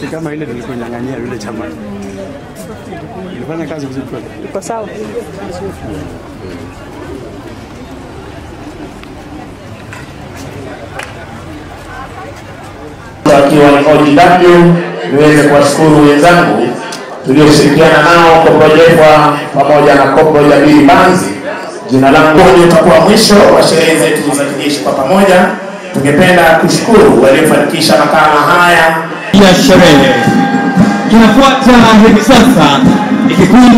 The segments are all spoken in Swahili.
si kama ile tulikunyang'anyia yule chama. Ilifanya kazi vizuri kweli. Iko sawa. wakiwa ni OGW, niweze kuwashukuru wenzangu tulioshirikiana nao Koprojekwa pamoja na Kopro Jabiri Banzi. Jina langu ndio utakuwa mwisho wa sherehe zetu za kijeshi kwa pamoja. Tungependa kushukuru waliofanikisha makala haya ya sherehe. Kinafuata hivi sasa ni kikundi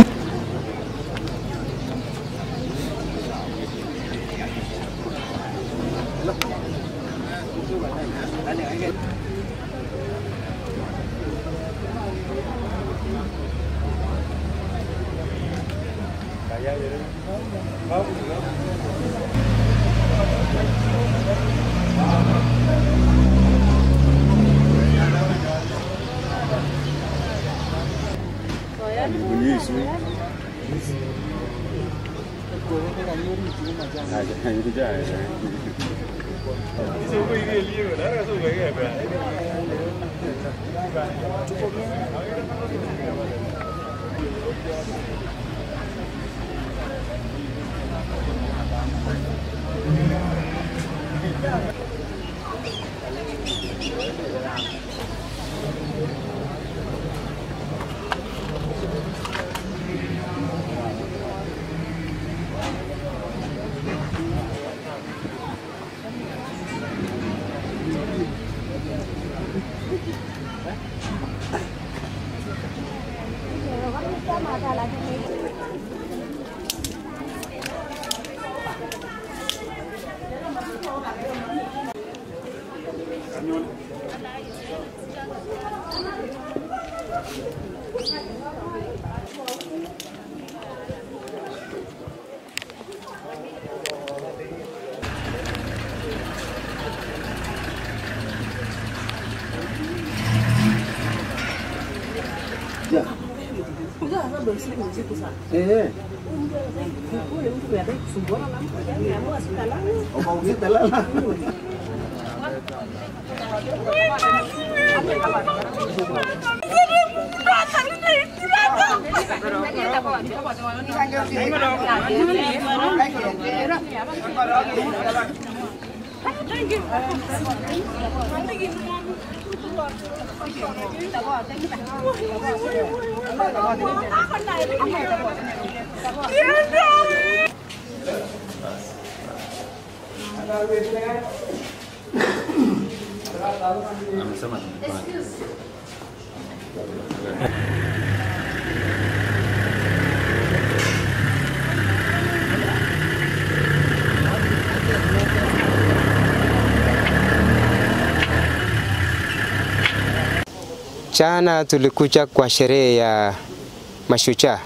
Jana tulikuja kwa sherehe ya mashujaa.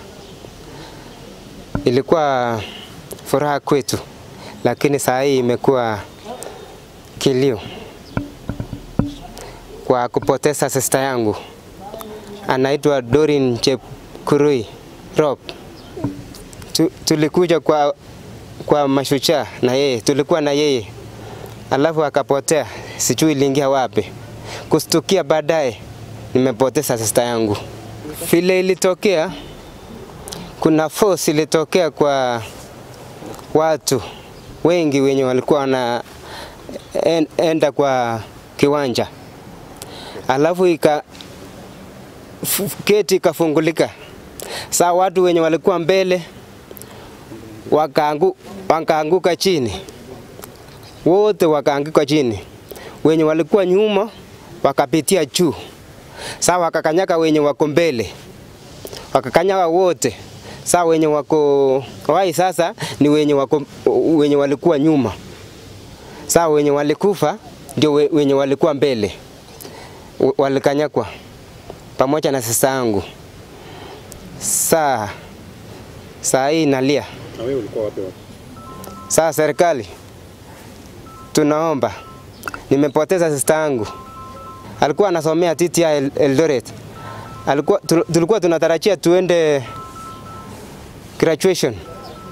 Ilikuwa furaha kwetu, lakini saa hii imekuwa kilio kwa kupoteza sista yangu, anaitwa Dorin Chepkurui Rob. Tu, tulikuja kwa, kwa mashujaa na yeye, tulikuwa na yeye alafu akapotea, sijui iliingia wapi. Kustukia baadaye nimepoteza sista yangu. Vile ilitokea, kuna force ilitokea kwa watu wengi wenye walikuwa wana en, enda kwa kiwanja, alafu ika f- geti ikafungulika. Saa watu wenye walikuwa mbele wakaangu, wakaanguka chini, wote wakaanguka chini, wenye walikuwa nyuma wakapitia juu. Saa wakakanyaka wenye wako mbele, wakakanyaka wote. Saa wenye wako wai sasa ni wenye, wako, wenye walikuwa nyuma. Saa wenye walikufa ndio we- wenye walikuwa mbele, W- walikanyakwa pamoja na sasa yangu. Saa saa hii nalia. Na wewe ulikuwa wapi wapi? Saa serikali, tunaomba, nimepoteza sista yangu, alikuwa anasomea TTI El- Eldoret. Alikuwa, tul- tulikuwa tunatarajia tuende graduation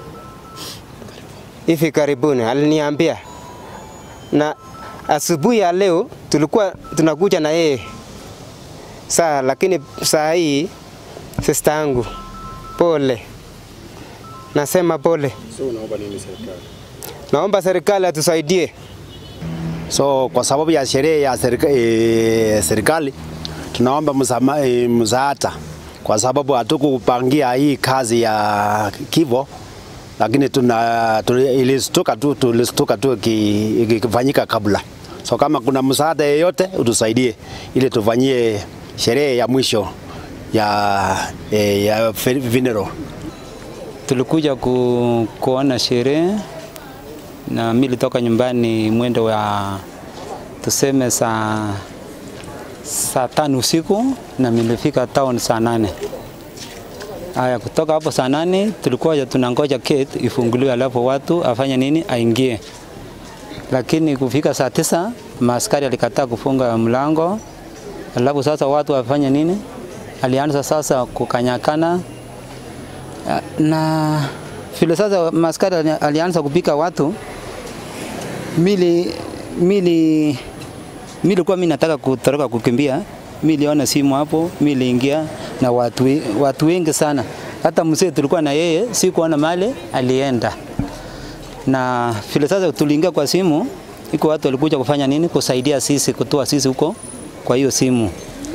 hivi karibuni, aliniambia, na asubuhi ya leo tulikuwa tunakuja na yeye Saa lakini saa hii sister yangu, pole, nasema pole. So unaomba nini serikali? Naomba serikali atusaidie. So kwa sababu ya sherehe ya serika, e, serikali tunaomba msama- e, msaada kwa sababu hatukupangia hii kazi ya kifo, lakini tuna tuli- ilistuka tu tulistuka tu iki- ikifanyika kabla. So kama kuna msaada yeyote utusaidie ili tufanyie sherehe ya mwisho ya, e, ya funeral. tulikuja ku, kuona sherehe na mimi nilitoka nyumbani mwendo wa tuseme saa saa tano usiku na nilifika town saa nane. Haya, kutoka hapo saa nane tulikuwa tunangoja gate ifunguliwe, alafu watu afanye nini, aingie. Lakini kufika saa tisa maaskari alikataa kufunga mlango, alafu sasa watu wafanye nini, alianza sasa kukanyakana na vile sasa maskari ali- alianza kupika watu, mili mili milikuwa mimi nataka kutoroka kukimbia, miliona simu hapo, miliingia na watu, we- watu wengi sana. Hata mzee tulikuwa na yeye, sikuona mali alienda, na vile sasa tuliingia kwa simu, iko watu walikuja kufanya nini, kusaidia sisi, kutoa sisi huko kwa hiyo simu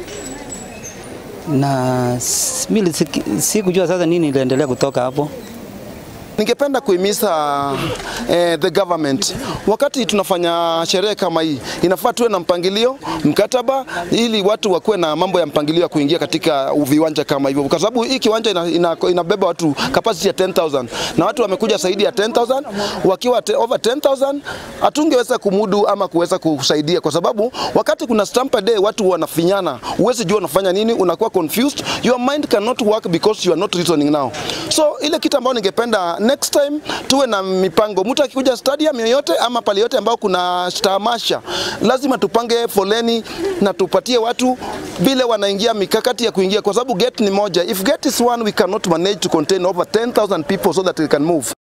na s- mimi siki- sikujua sasa nini iliendelea kutoka hapo. Ningependa kuhimiza eh, the government wakati tunafanya sherehe kama hii, inafaa tuwe na mpangilio mkataba, ili watu wakuwe na mambo ya mpangilio ya kuingia katika viwanja kama hivyo, kwa sababu hii kiwanja ina, ina, inabeba watu capacity ya 10000 na watu wamekuja zaidi ya 10000 wakiwa te, over 10000 hatungeweza kumudu ama kuweza kusaidia, kwa sababu wakati kuna stamp day watu wanafinyana, huwezi jua unafanya nini, unakuwa confused, your mind cannot work because you are not reasoning now. So ile kitu ambayo ningependa next time tuwe na mipango, mtu akikuja stadium yoyote ama pale yote ambao kuna tamasha, lazima tupange foleni na tupatie watu vile wanaingia mikakati ya kuingia, kwa sababu gate ni moja. If gate is one, we cannot manage to contain over 10,000 people so that we can move.